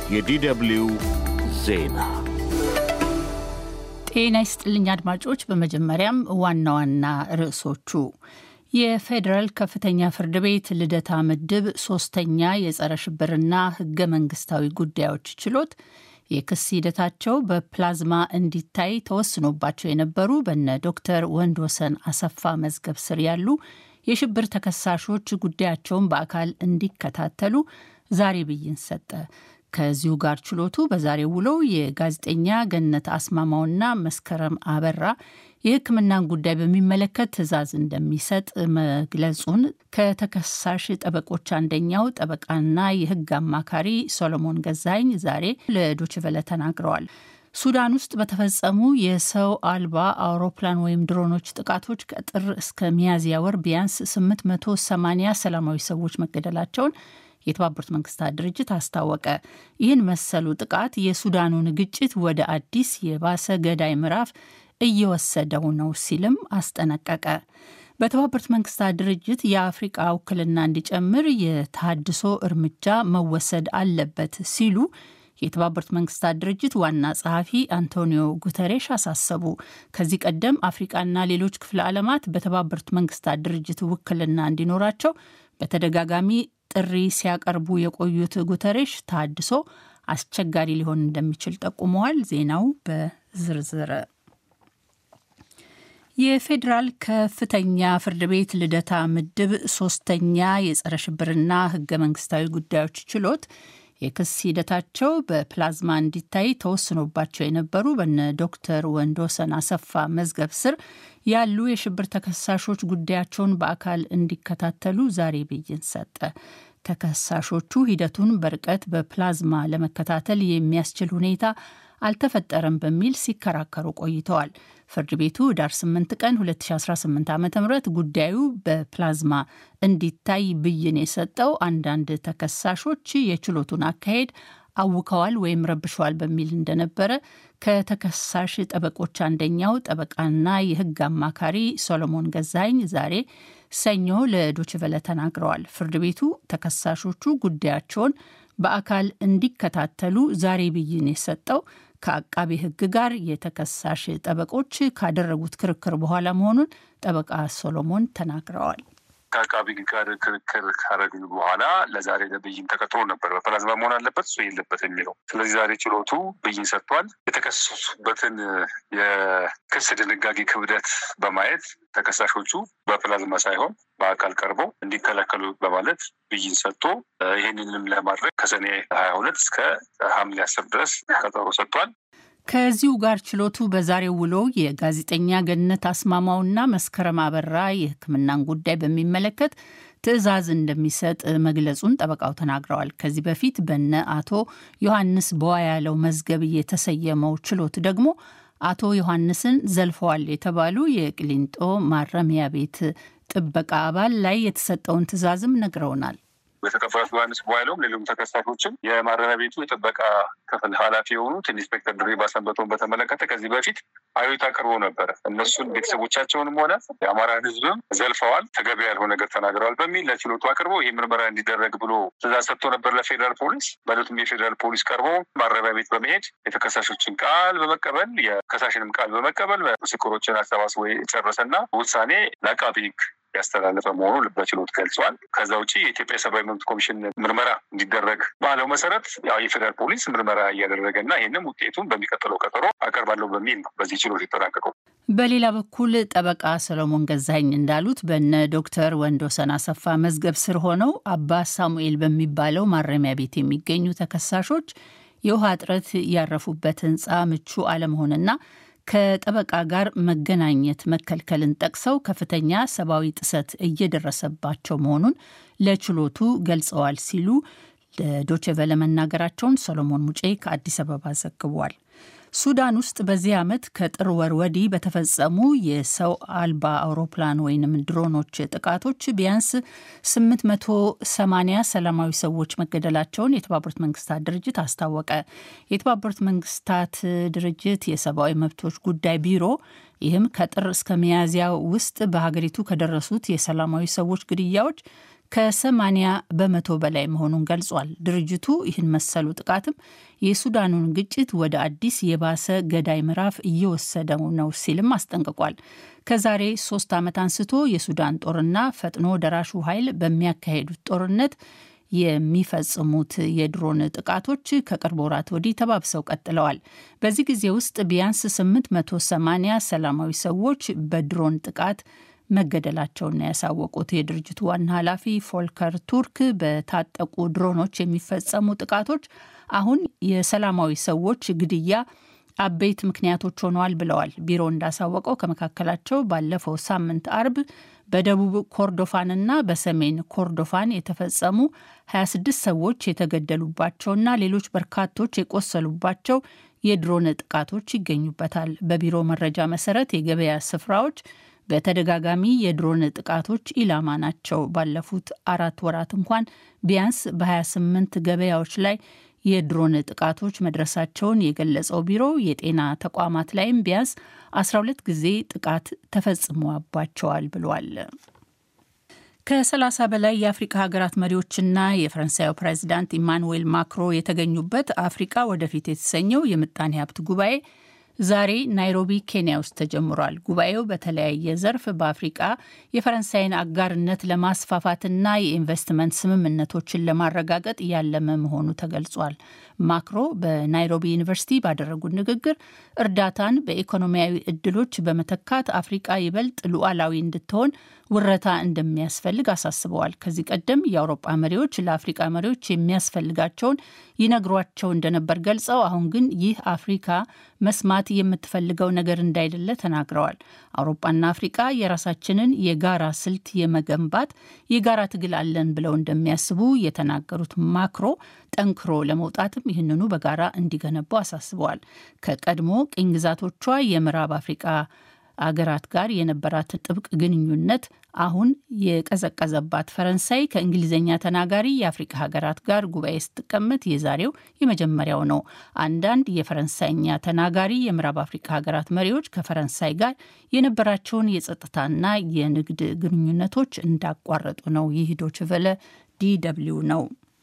የዲደብሊው ዜና ጤና ይስጥልኝ አድማጮች። በመጀመሪያም ዋና ዋና ርዕሶቹ የፌዴራል ከፍተኛ ፍርድ ቤት ልደታ ምድብ ሶስተኛ የጸረ ሽብርና ህገ መንግስታዊ ጉዳዮች ችሎት የክስ ሂደታቸው በፕላዝማ እንዲታይ ተወስኖባቸው የነበሩ በነ ዶክተር ወንድወሰን አሰፋ መዝገብ ስር ያሉ የሽብር ተከሳሾች ጉዳያቸውን በአካል እንዲከታተሉ ዛሬ ብይን ሰጠ። ከዚሁ ጋር ችሎቱ በዛሬው ውሎው የጋዜጠኛ ገነት አስማማውና መስከረም አበራ የሕክምናን ጉዳይ በሚመለከት ትዕዛዝ እንደሚሰጥ መግለጹን ከተከሳሽ ጠበቆች አንደኛው ጠበቃና የሕግ አማካሪ ሶሎሞን ገዛኝ ዛሬ ለዶችቨለ ተናግረዋል። ሱዳን ውስጥ በተፈጸሙ የሰው አልባ አውሮፕላን ወይም ድሮኖች ጥቃቶች ከጥር እስከ ሚያዝያ ወር ቢያንስ 880 ሰላማዊ ሰዎች መገደላቸውን የተባበሩት መንግስታት ድርጅት አስታወቀ። ይህን መሰሉ ጥቃት የሱዳኑን ግጭት ወደ አዲስ የባሰ ገዳይ ምዕራፍ እየወሰደው ነው ሲልም አስጠነቀቀ። በተባበሩት መንግስታት ድርጅት የአፍሪቃ ውክልና እንዲጨምር የታድሶ እርምጃ መወሰድ አለበት ሲሉ የተባበሩት መንግስታት ድርጅት ዋና ጸሐፊ አንቶኒዮ ጉተሬሽ አሳሰቡ። ከዚህ ቀደም አፍሪቃና ሌሎች ክፍለ ዓለማት በተባበሩት መንግስታት ድርጅት ውክልና እንዲኖራቸው በተደጋጋሚ ጥሪ ሲያቀርቡ የቆዩት ጉተሬሽ ታድሶ አስቸጋሪ ሊሆን እንደሚችል ጠቁመዋል። ዜናው በዝርዝር የፌዴራል ከፍተኛ ፍርድ ቤት ልደታ ምድብ ሶስተኛ የጸረ ሽብርና ህገ መንግስታዊ ጉዳዮች ችሎት የክስ ሂደታቸው በፕላዝማ እንዲታይ ተወስኖባቸው የነበሩ በነ ዶክተር ወንድወሰን አሰፋ መዝገብ ስር ያሉ የሽብር ተከሳሾች ጉዳያቸውን በአካል እንዲከታተሉ ዛሬ ብይን ሰጠ። ተከሳሾቹ ሂደቱን በርቀት በፕላዝማ ለመከታተል የሚያስችል ሁኔታ አልተፈጠረም በሚል ሲከራከሩ ቆይተዋል። ፍርድ ቤቱ ዳር 8 ቀን 2018 ዓ ም ጉዳዩ በፕላዝማ እንዲታይ ብይን የሰጠው አንዳንድ ተከሳሾች የችሎቱን አካሄድ አውከዋል ወይም ረብሸዋል በሚል እንደነበረ ከተከሳሽ ጠበቆች አንደኛው ጠበቃና የሕግ አማካሪ ሶሎሞን ገዛኝ ዛሬ ሰኞ ለዶችቨለ ተናግረዋል። ፍርድ ቤቱ ተከሳሾቹ ጉዳያቸውን በአካል እንዲከታተሉ ዛሬ ብይን የሰጠው ከአቃቤ ሕግ ጋር የተከሳሽ ጠበቆች ካደረጉት ክርክር በኋላ መሆኑን ጠበቃ ሶሎሞን ተናግረዋል። ከአቃቢ ጋር ክርክር ካረግን በኋላ ለዛሬ ለብይን ተቀጥሮ ነበር። በፕላዝማ መሆን አለበት እሱ የለበት የሚለው። ስለዚህ ዛሬ ችሎቱ ብይን ሰጥቷል። የተከሰሱበትን የክስ ድንጋጌ ክብደት በማየት ተከሳሾቹ በፕላዝማ ሳይሆን በአካል ቀርበው እንዲከላከሉ በማለት ብይን ሰጥቶ ይህንንም ለማድረግ ከሰኔ ሀያ ሁለት እስከ ሐምሌ አስር ድረስ ቀጠሮ ሰጥቷል። ከዚሁ ጋር ችሎቱ በዛሬው ውሎ የጋዜጠኛ ገነት አስማማውና መስከረም አበራ የሕክምናን ጉዳይ በሚመለከት ትዕዛዝ እንደሚሰጥ መግለጹን ጠበቃው ተናግረዋል። ከዚህ በፊት በነ አቶ ዮሐንስ በዋያለው መዝገብ የተሰየመው ችሎት ደግሞ አቶ ዮሐንስን ዘልፈዋል የተባሉ የቅሊንጦ ማረሚያ ቤት ጥበቃ አባል ላይ የተሰጠውን ትዕዛዝም ነግረውናል። የተከፈሉት ዮሐንስ በኋላውም ሌሎም ተከሳሾችም የማረሚያ ቤቱ የጥበቃ ክፍል ኃላፊ የሆኑት ኢንስፔክተር ድሪባ ሰንበቶን በተመለከተ ከዚህ በፊት አቤቱታ አቅርቦ ነበረ። እነሱን ቤተሰቦቻቸውንም ሆነ የአማራን ሕዝብም ዘልፈዋል፣ ተገቢ ያልሆነ ነገር ተናግረዋል በሚል ለችሎቱ አቅርቦ ይህ ምርመራ እንዲደረግ ብሎ ትዕዛዝ ሰጥቶ ነበር ለፌዴራል ፖሊስ። በዕለቱም የፌዴራል ፖሊስ ቀርቦ ማረሚያ ቤት በመሄድ የተከሳሾችን ቃል በመቀበል የከሳሽንም ቃል በመቀበል ምስክሮችን አሰባስቦ የጨረሰና ውሳኔ ለአቃቢ ሕግ ያስተላለፈ መሆኑ በችሎት ገልጿል። ከዛ ውጭ የኢትዮጵያ ሰብአዊ መብት ኮሚሽን ምርመራ እንዲደረግ ባለው መሰረት ያው የፌዴራል ፖሊስ ምርመራ እያደረገ እና ይህንም ውጤቱን በሚቀጥለው ቀጠሮ አቀርባለሁ በሚል ነው በዚህ ችሎት የተጠናቀቀው። በሌላ በኩል ጠበቃ ሰሎሞን ገዛኝ እንዳሉት በነ ዶክተር ወንድወሰን አሰፋ መዝገብ ስር ሆነው አባ ሳሙኤል በሚባለው ማረሚያ ቤት የሚገኙ ተከሳሾች የውሃ እጥረት ያረፉበት ሕንፃ ምቹ አለመሆንና ከጠበቃ ጋር መገናኘት መከልከልን ጠቅሰው ከፍተኛ ሰብአዊ ጥሰት እየደረሰባቸው መሆኑን ለችሎቱ ገልጸዋል ሲሉ ለዶችቨለ መናገራቸውን ሰሎሞን ሙጬ ከአዲስ አበባ ዘግቧል። ሱዳን ውስጥ በዚህ ዓመት ከጥር ወር ወዲህ በተፈጸሙ የሰው አልባ አውሮፕላን ወይንም ድሮኖች ጥቃቶች ቢያንስ 880 ሰላማዊ ሰዎች መገደላቸውን የተባበሩት መንግስታት ድርጅት አስታወቀ። የተባበሩት መንግስታት ድርጅት የሰብአዊ መብቶች ጉዳይ ቢሮ ይህም ከጥር እስከ ሚያዝያ ውስጥ በሀገሪቱ ከደረሱት የሰላማዊ ሰዎች ግድያዎች ከ80 በመቶ በላይ መሆኑን ገልጿል። ድርጅቱ ይህን መሰሉ ጥቃትም የሱዳኑን ግጭት ወደ አዲስ የባሰ ገዳይ ምዕራፍ እየወሰደው ነው ሲልም አስጠንቅቋል። ከዛሬ ሶስት ዓመት አንስቶ የሱዳን ጦርና ፈጥኖ ደራሹ ኃይል በሚያካሄዱት ጦርነት የሚፈጽሙት የድሮን ጥቃቶች ከቅርብ ወራት ወዲህ ተባብሰው ቀጥለዋል። በዚህ ጊዜ ውስጥ ቢያንስ 880 ሰላማዊ ሰዎች በድሮን ጥቃት መገደላቸውን ያሳወቁት የድርጅቱ ዋና ኃላፊ ፎልከር ቱርክ በታጠቁ ድሮኖች የሚፈጸሙ ጥቃቶች አሁን የሰላማዊ ሰዎች ግድያ አበይት ምክንያቶች ሆነዋል ብለዋል። ቢሮ እንዳሳወቀው ከመካከላቸው ባለፈው ሳምንት አርብ በደቡብ ኮርዶፋንና በሰሜን ኮርዶፋን የተፈጸሙ 26 ሰዎች የተገደሉባቸውና ሌሎች በርካቶች የቆሰሉባቸው የድሮን ጥቃቶች ይገኙበታል። በቢሮ መረጃ መሰረት የገበያ ስፍራዎች በተደጋጋሚ የድሮን ጥቃቶች ኢላማ ናቸው። ባለፉት አራት ወራት እንኳን ቢያንስ በ28 ገበያዎች ላይ የድሮን ጥቃቶች መድረሳቸውን የገለጸው ቢሮ የጤና ተቋማት ላይም ቢያንስ 12 ጊዜ ጥቃት ተፈጽሞባቸዋል ብሏል። ከ30 በላይ የአፍሪካ ሀገራት መሪዎችና የፈረንሳዩ ፕሬዚዳንት ኢማኑዌል ማክሮ የተገኙበት አፍሪካ ወደፊት የተሰኘው የምጣኔ ሀብት ጉባኤ ዛሬ ናይሮቢ ኬንያ ውስጥ ተጀምሯል። ጉባኤው በተለያየ ዘርፍ በአፍሪቃ የፈረንሳይን አጋርነት ለማስፋፋትና የኢንቨስትመንት ስምምነቶችን ለማረጋገጥ ያለመ መሆኑ ተገልጿል። ማክሮ በናይሮቢ ዩኒቨርሲቲ ባደረጉት ንግግር እርዳታን በኢኮኖሚያዊ እድሎች በመተካት አፍሪቃ ይበልጥ ሉዓላዊ እንድትሆን ውረታ እንደሚያስፈልግ አሳስበዋል። ከዚህ ቀደም የአውሮጳ መሪዎች ለአፍሪቃ መሪዎች የሚያስፈልጋቸውን ይነግሯቸው እንደነበር ገልጸው አሁን ግን ይህ አፍሪካ መስማት የምትፈልገው ነገር እንዳይደለ ተናግረዋል። አውሮፓና አፍሪቃ የራሳችንን የጋራ ስልት የመገንባት የጋራ ትግል አለን ብለው እንደሚያስቡ የተናገሩት ማክሮ ጠንክሮ ለመውጣትም ይህንኑ በጋራ እንዲገነቡ አሳስበዋል። ከቀድሞ ቅኝ ግዛቶቿ የምዕራብ አፍሪቃ አገራት ጋር የነበራትን ጥብቅ ግንኙነት አሁን የቀዘቀዘባት ፈረንሳይ ከእንግሊዝኛ ተናጋሪ የአፍሪካ ሀገራት ጋር ጉባኤ ስትቀመጥ የዛሬው የመጀመሪያው ነው። አንዳንድ የፈረንሳይኛ ተናጋሪ የምዕራብ አፍሪካ ሀገራት መሪዎች ከፈረንሳይ ጋር የነበራቸውን የጸጥታና የንግድ ግንኙነቶች እንዳቋረጡ ነው። ይህ ዶይቼ ቬለ ዲ ደብልዩ ነው።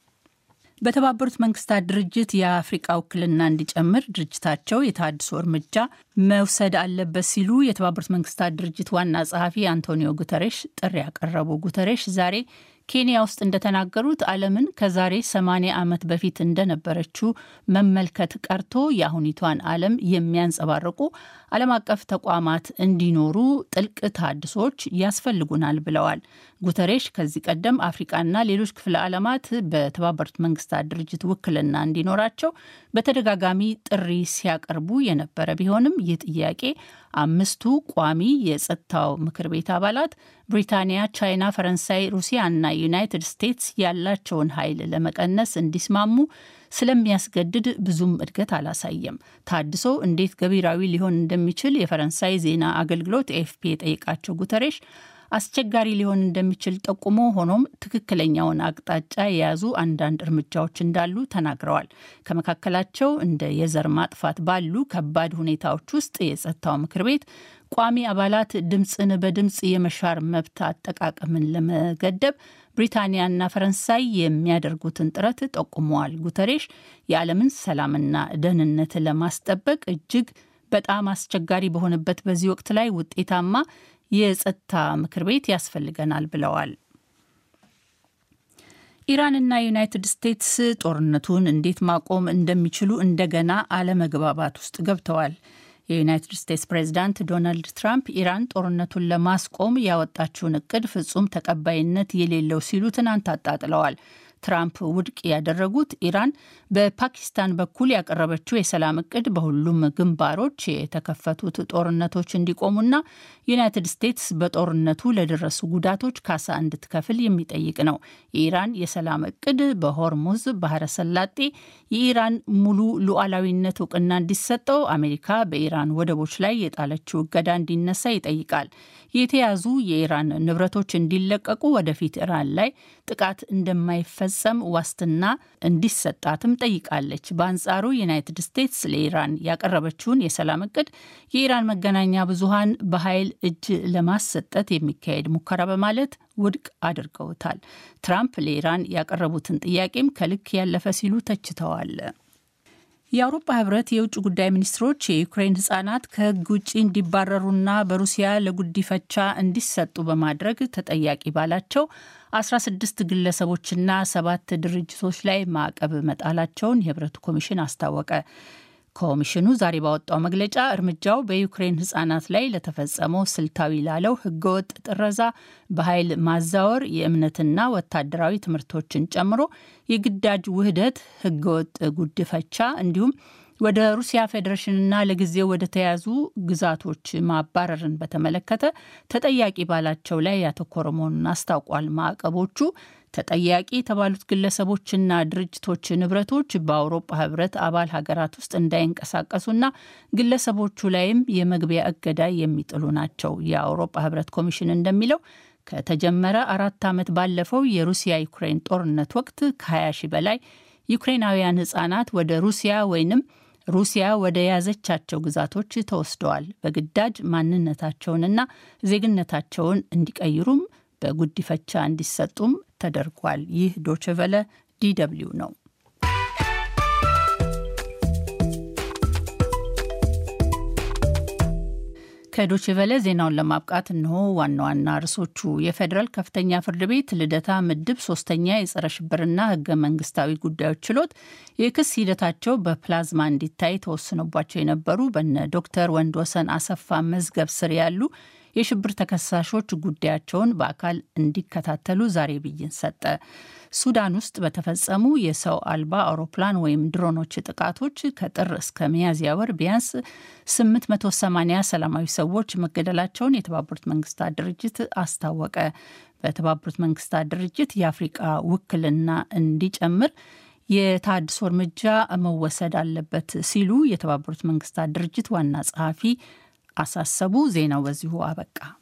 በተባበሩት መንግስታት ድርጅት የአፍሪቃ ውክልና እንዲጨምር ድርጅታቸው የተሃድሶ እርምጃ መውሰድ አለበት ሲሉ የተባበሩት መንግስታት ድርጅት ዋና ጸሐፊ አንቶኒዮ ጉተሬሽ ጥሪ ያቀረቡ። ጉተሬሽ ዛሬ ኬንያ ውስጥ እንደተናገሩት ዓለምን ከዛሬ 80 ዓመት በፊት እንደነበረችው መመልከት ቀርቶ የአሁኒቷን ዓለም የሚያንጸባርቁ ዓለም አቀፍ ተቋማት እንዲኖሩ ጥልቅ ተሃድሶች ያስፈልጉናል ብለዋል። ጉተሬሽ ከዚህ ቀደም አፍሪቃና ሌሎች ክፍለ ዓለማት በተባበሩት መንግስታት ድርጅት ውክልና እንዲኖራቸው በተደጋጋሚ ጥሪ ሲያቀርቡ የነበረ ቢሆንም ይህ ጥያቄ አምስቱ ቋሚ የጸጥታው ምክር ቤት አባላት ብሪታንያ፣ ቻይና፣ ፈረንሳይ፣ ሩሲያ እና ዩናይትድ ስቴትስ ያላቸውን ኃይል ለመቀነስ እንዲስማሙ ስለሚያስገድድ ብዙም እድገት አላሳየም። ታድሶ እንዴት ገቢራዊ ሊሆን እንደሚችል የፈረንሳይ ዜና አገልግሎት ኤፍፒ የጠየቃቸው ጉተሬሽ አስቸጋሪ ሊሆን እንደሚችል ጠቁሞ ሆኖም ትክክለኛውን አቅጣጫ የያዙ አንዳንድ እርምጃዎች እንዳሉ ተናግረዋል። ከመካከላቸው እንደ የዘር ማጥፋት ባሉ ከባድ ሁኔታዎች ውስጥ የጸጥታው ምክር ቤት ቋሚ አባላት ድምፅን በድምፅ የመሻር መብት አጠቃቀምን ለመገደብ ብሪታንያና ፈረንሳይ የሚያደርጉትን ጥረት ጠቁመዋል። ጉተሬሽ የዓለምን ሰላምና ደህንነት ለማስጠበቅ እጅግ በጣም አስቸጋሪ በሆነበት በዚህ ወቅት ላይ ውጤታማ የጸጥታ ምክር ቤት ያስፈልገናል ብለዋል። ኢራንና ዩናይትድ ስቴትስ ጦርነቱን እንዴት ማቆም እንደሚችሉ እንደገና አለመግባባት ውስጥ ገብተዋል። የዩናይትድ ስቴትስ ፕሬዚዳንት ዶናልድ ትራምፕ ኢራን ጦርነቱን ለማስቆም ያወጣችውን እቅድ ፍጹም ተቀባይነት የሌለው ሲሉ ትናንት አጣጥለዋል። ትራምፕ ውድቅ ያደረጉት ኢራን በፓኪስታን በኩል ያቀረበችው የሰላም እቅድ በሁሉም ግንባሮች የተከፈቱት ጦርነቶች እንዲቆሙና ዩናይትድ ስቴትስ በጦርነቱ ለደረሱ ጉዳቶች ካሳ እንድትከፍል የሚጠይቅ ነው። የኢራን የሰላም እቅድ በሆርሙዝ ባህረ ሰላጤ የኢራን ሙሉ ሉዓላዊነት እውቅና እንዲሰጠው፣ አሜሪካ በኢራን ወደቦች ላይ የጣለችው እገዳ እንዲነሳ ይጠይቃል። የተያዙ የኢራን ንብረቶች እንዲለቀቁ፣ ወደፊት ኢራን ላይ ጥቃት እንደማይፈ እንዳይፈጸም ዋስትና እንዲሰጣትም ጠይቃለች። በአንጻሩ ዩናይትድ ስቴትስ ለኢራን ያቀረበችውን የሰላም እቅድ የኢራን መገናኛ ብዙሃን በኃይል እጅ ለማሰጠት የሚካሄድ ሙከራ በማለት ውድቅ አድርገውታል። ትራምፕ ለኢራን ያቀረቡትን ጥያቄም ከልክ ያለፈ ሲሉ ተችተዋል። የአውሮፓ ህብረት የውጭ ጉዳይ ሚኒስትሮች የዩክሬን ህጻናት ከህግ ውጭ እንዲባረሩና በሩሲያ ለጉዲፈቻ እንዲሰጡ በማድረግ ተጠያቂ ባላቸው 16 ግለሰቦችና ሰባት ድርጅቶች ላይ ማዕቀብ መጣላቸውን የህብረቱ ኮሚሽን አስታወቀ። ኮሚሽኑ ዛሬ ባወጣው መግለጫ እርምጃው በዩክሬን ህጻናት ላይ ለተፈጸመው ስልታዊ ላለው ህገወጥ ጥረዛ፣ በኃይል ማዛወር፣ የእምነትና ወታደራዊ ትምህርቶችን ጨምሮ የግዳጅ ውህደት፣ ህገወጥ ጉድፈቻ እንዲሁም ወደ ሩሲያ ፌዴሬሽንና ለጊዜው ወደ ተያዙ ግዛቶች ማባረርን በተመለከተ ተጠያቂ ባላቸው ላይ ያተኮረ መሆኑን አስታውቋል። ማዕቀቦቹ ተጠያቂ የተባሉት ግለሰቦችና ድርጅቶች ንብረቶች በአውሮፓ ህብረት አባል ሀገራት ውስጥ እንዳይንቀሳቀሱና ግለሰቦቹ ላይም የመግቢያ እገዳ የሚጥሉ ናቸው። የአውሮፓ ህብረት ኮሚሽን እንደሚለው ከተጀመረ አራት ዓመት ባለፈው የሩሲያ ዩክሬን ጦርነት ወቅት ከ20 ሺህ በላይ ዩክሬናውያን ህጻናት ወደ ሩሲያ ወይንም ሩሲያ ወደ ያዘቻቸው ግዛቶች ተወስደዋል። በግዳጅ ማንነታቸውንና ዜግነታቸውን እንዲቀይሩም በጉዲፈቻ እንዲሰጡም ተደርጓል። ይህ ዶችቨለ ዲደብሊው ነው። ከዶችቨለ ዜናውን ለማብቃት እንሆ ዋና ዋና ርዕሶቹ። የፌዴራል ከፍተኛ ፍርድ ቤት ልደታ ምድብ ሶስተኛ የጸረ ሽብርና ህገ መንግስታዊ ጉዳዮች ችሎት የክስ ሂደታቸው በፕላዝማ እንዲታይ ተወስኖባቸው የነበሩ በነ ዶክተር ወንድወሰን አሰፋ መዝገብ ስር ያሉ የሽብር ተከሳሾች ጉዳያቸውን በአካል እንዲከታተሉ ዛሬ ብይን ሰጠ። ሱዳን ውስጥ በተፈጸሙ የሰው አልባ አውሮፕላን ወይም ድሮኖች ጥቃቶች ከጥር እስከ ሚያዝያ ወር ቢያንስ 880 ሰላማዊ ሰዎች መገደላቸውን የተባበሩት መንግስታት ድርጅት አስታወቀ። በተባበሩት መንግስታት ድርጅት የአፍሪቃ ውክልና እንዲጨምር የታድሶ እርምጃ መወሰድ አለበት ሲሉ የተባበሩት መንግስታት ድርጅት ዋና ጸሐፊ አሳሰቡ። ዜናው በዚሁ አበቃ።